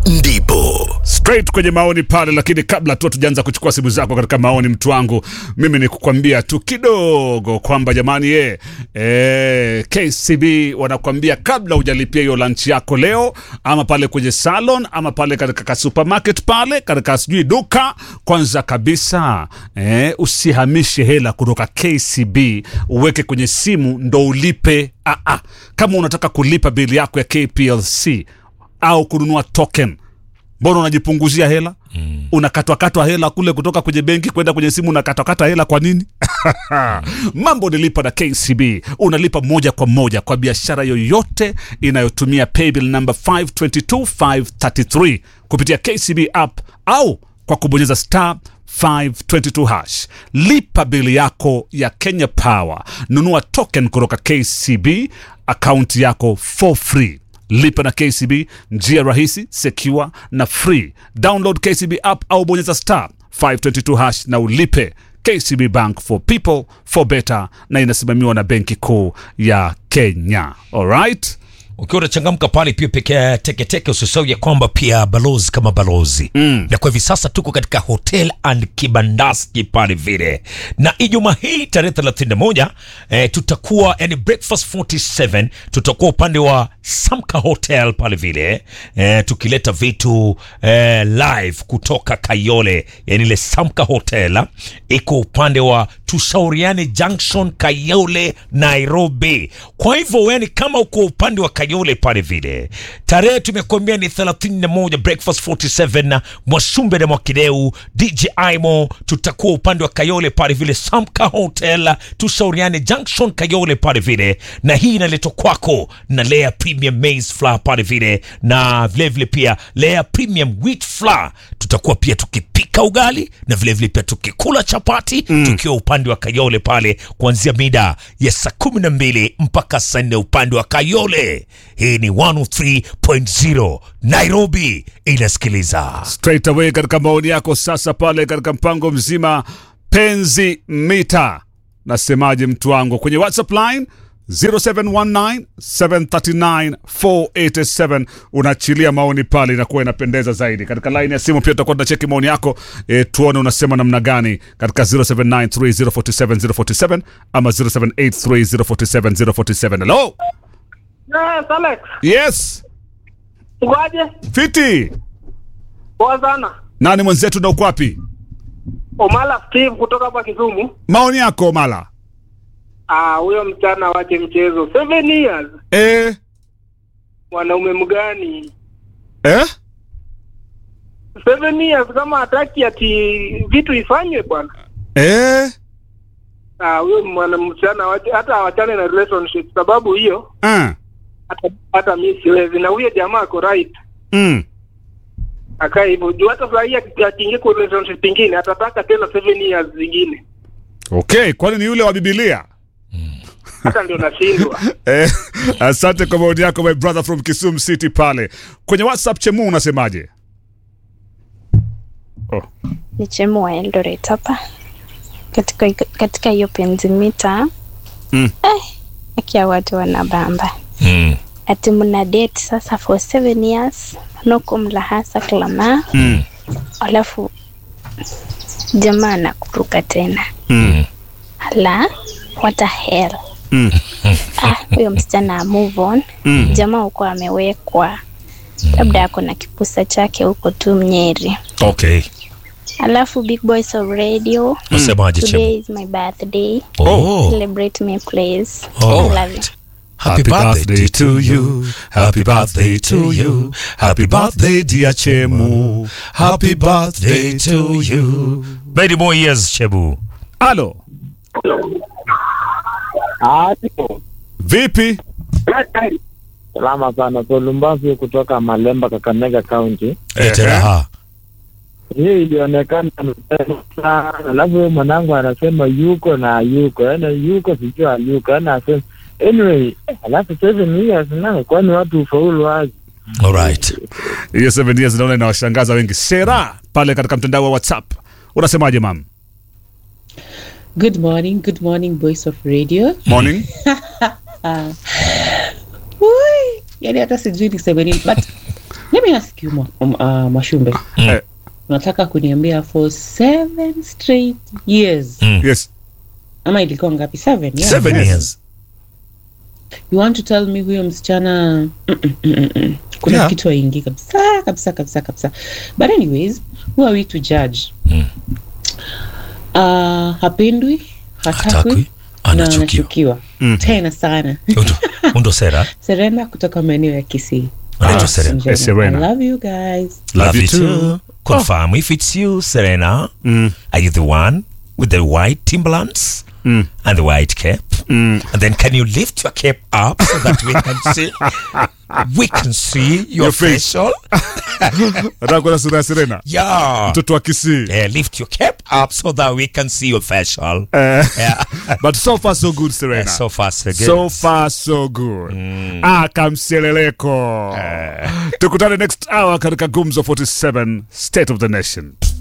ndipo straight kwenye maoni pale, lakini kabla tu tujaanza kuchukua simu zako katika maoni, mtu wangu, mimi ni kukwambia tu kidogo kwamba jamani, ye e, KCB wanakwambia kabla hujalipia hiyo lunch yako leo, ama pale kwenye salon, ama pale katika ka supermarket pale katika sijui duka, kwanza kabisa e, usihamishe hela kutoka KCB uweke kwenye simu ndo ulipe. Ah, ah. Kama unataka kulipa bili yako ya KPLC au kununua token mbona unajipunguzia hela mm. unakatwakatwa hela kule kutoka kwenye benki kwenda kwenye simu unakatwakata hela kwa nini mambo nilipa na kcb unalipa moja kwa moja kwa biashara yoyote inayotumia paybill number 522533 kupitia kcb app au kwa kubonyeza star 522 hash lipa bili yako ya kenya power nunua token kutoka kcb akaunti yako for free lipa na kcb njia rahisi secure na free download kcb app au bonyeza star 522 hash na ulipe kcb bank for people for better na inasimamiwa na benki kuu ya kenya alright ukiwa unachangamka pale pia pekee teketeke usisahau ya kwamba pia balozi kama balozi mm. na kwa hivi sasa tuko katika hotel and kibandaski pale vile na ijumaa hii tarehe 31 eh, tutakuwa yani breakfast 47 tutakuwa upande wa samka hotel pale vile eh, tukileta vitu eh, live kutoka kayole yani ile samka hotel ah, iko upande wa tushauriane junction kayole nairobi kwa hivyo yani kama uko upande wa kayole pale vile tarehe tumekuambia ni 31 breakfast 47 na mwasumbe na mwakideu dj imo tutakuwa upande wa kayole pale vile samka hotel tushauriane junction kayole pale vile na hii inaletwa kwako na lea premium maize flour pale vile na vilevile vile pia lea premium wheat flour tutakuwa pia tukipika ugali na vilevile vile pia tukikula chapati mm. tukiwa upande wa kayole pale kuanzia mida ya saa kumi na mbili mpaka saa nne upande wa kayole hii ni 103.0 nairobi inasikiliza straight away katika maoni yako sasa pale katika mpango mzima penzi mita nasemaje mtu wangu kwenye whatsapp line 0719739487 unaachilia maoni pale inakuwa inapendeza zaidi katika line ya simu pia tutakuwa tunacheki maoni yako e, tuone unasema namna gani katika 0793047047 ama 0783047047 hello Yes, Alex. yes Ngoje. fiti Poa sana. nani mwenzetu na uko wapi Omala Steve kutoka hapa Kisumu. maoni yako mala Ah, huyo mchana wache mchezo. Seven years. e, Mwanaume mgani? eh? Seven years kama hataki ati vitu ifanywe bwana. Eh? Ah, huyo mwana mchana wache hata awachane na relationship sababu hiyo Ah. hata hata mimi siwezi na huyo jamaa ako right. Mm. Akae hivyo. Juu hata saa hii aki- akiingia kwa relationship ingine atataka tena seven years zingine. okay kwani ni yule wa bibilia Hata ndio nashindwa. eh, asante kwa maoni yako my brother from kisum city pale kwenye whatsapp chemu unasemaje oh. ni chemu wa Eldoret hapa katika katika hiyo penzimita Mm. eh, akia watu wanabamba mm. ati mna date sasa for seven years noko mlahasa klama mm. alafu jamaa anakuruka tena Mm. ala what a hell Mm. ah, huyo msichana move on Mm. jamaa huko amewekwa labda ako na kipusa chake huko tu mnyeri okay alafu big boys of radio nasemaje today chemu is my birthday oh. celebrate me please Oh. I love you Happy birthday to you. Happy birthday to you. Happy birthday dear Chemu. Happy birthday to you. Many more years, Chebu. Alo, vipi? Salama sana. Solumbafi kutoka Malemba, Kakamega County. Eteraha. Hii ilionekana sana, alafu huyo mwanangu anasema yuko na yuko, yaani yuko sijui alyuko, yaani asema anyway, alafu seven years na kwani watu ufaulu wazi All right. Hiyo 7 years naona inawashangaza wengi. Sera pale katika mtandao wa WhatsApp. Unasemaje mam? Good morning, good morning, Voice of Radio. Morning. Ui, yani hata sijui niseme nini but let me ask you Ma- um, uh, mashumbe Eh, unataka kuniambia for seven straight years yes ama ilikuwa ngapi seven yeah. seven Yes. years you want to tell me huyo msichana mm, mm, mm, mm, mm. kuna Yeah. kitu aingi kabisa kabisa kabisa kabisa but anyways who are we to judge Mm. uh, hapendwi hatakwi Hatakwi, na anachukiwa. anachukiwa tena sana Undo- undo sera serena kutoka maeneo ya kisii anaitwa Ah, serena Serena. Serena. I love you guys love you too confirm if it's you serena are you the one with the white timberlands and the white cape and then can you lift your cape up so that we can see we can see your, Your face. facial nataka kuona sura ya serena yeah mtoto wa kisii yeah, lift your cape up so that we can see your facial Eh, yeah. but so far so good serena so far so good so far so good ah, kamseleleko tukutane next hour katika gumzo 47 state of the nation